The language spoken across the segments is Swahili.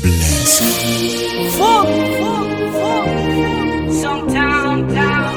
Bless. Fuck, fuck, fuck. Sometime down.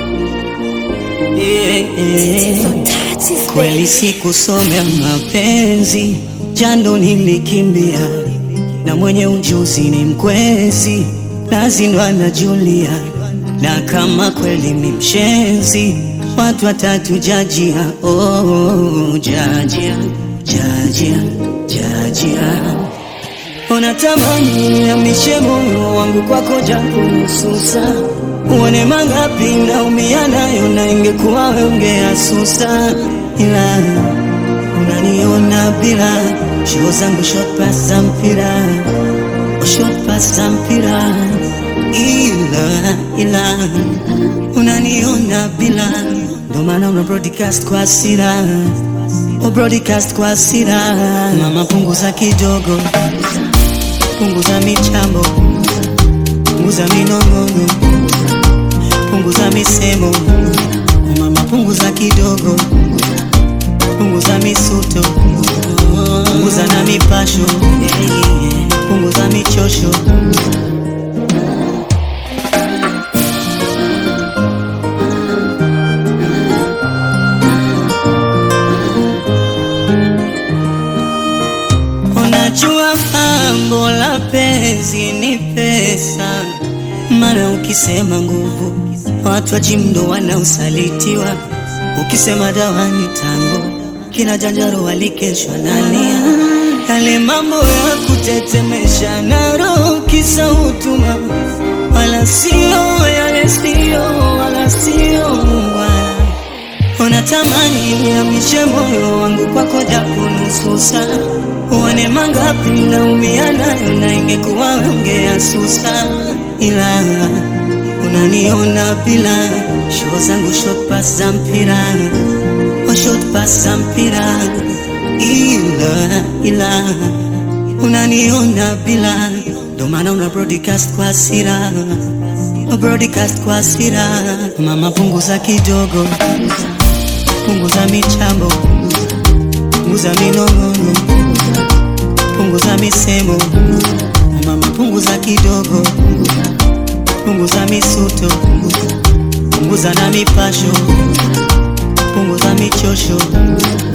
Eh, eh. Kweli sikusomea mapenzi, jando nilikimbia, na mwenye ujuzi ni mkwezi, nazindwa na Julia, na kama kweli ni mshenzi, watu watatu jajia, oh, jajia, jajia, jajia Unatamani amishe moyo wangu kwako japo nususa, uone mangapi naumia nayo, na ingekuwa wewe ungeasusa, ila unaniona bila show zangu short pass za mpira, oh, short pass za mpira, ila ila unaniona bila, ndo maana una broadcast kwa hasira, oh, broadcast kwa hasira. Mama punguza kidogo punguza michambo, punguza minong'ono, punguza misemo, oh mama, punguza kidogo, punguza misuto, punguza na mipasho, punguza michosho. Unajua mambo la penzi ni pesa, maana ukisema nguvu watu wa jimdo wanaosalitiwa, ukisema dawa ni tango, kina janjaro walikeshwa nalia, yale mambo ya kutetemesha na roho kisa utuma, wala sio yale sio wala sio wala Unatamani niamishe moyo wangu kwako japo nusu saa, uone mangapi naumia nayo, na ingekuwa ungeasusa, ila unaniona bila show zangu short pass za mpira, oh short pass za mpira, ila ila unaniona bila, ndo maana una broadcast kwa hasira, oh broadcast kwa hasira. Mama punguza kidogo punguza michambo, punguza minong'ono, punguza misemo, mama, punguza kidogo, punguza misuto, punguza na mipasho, punguza michosho.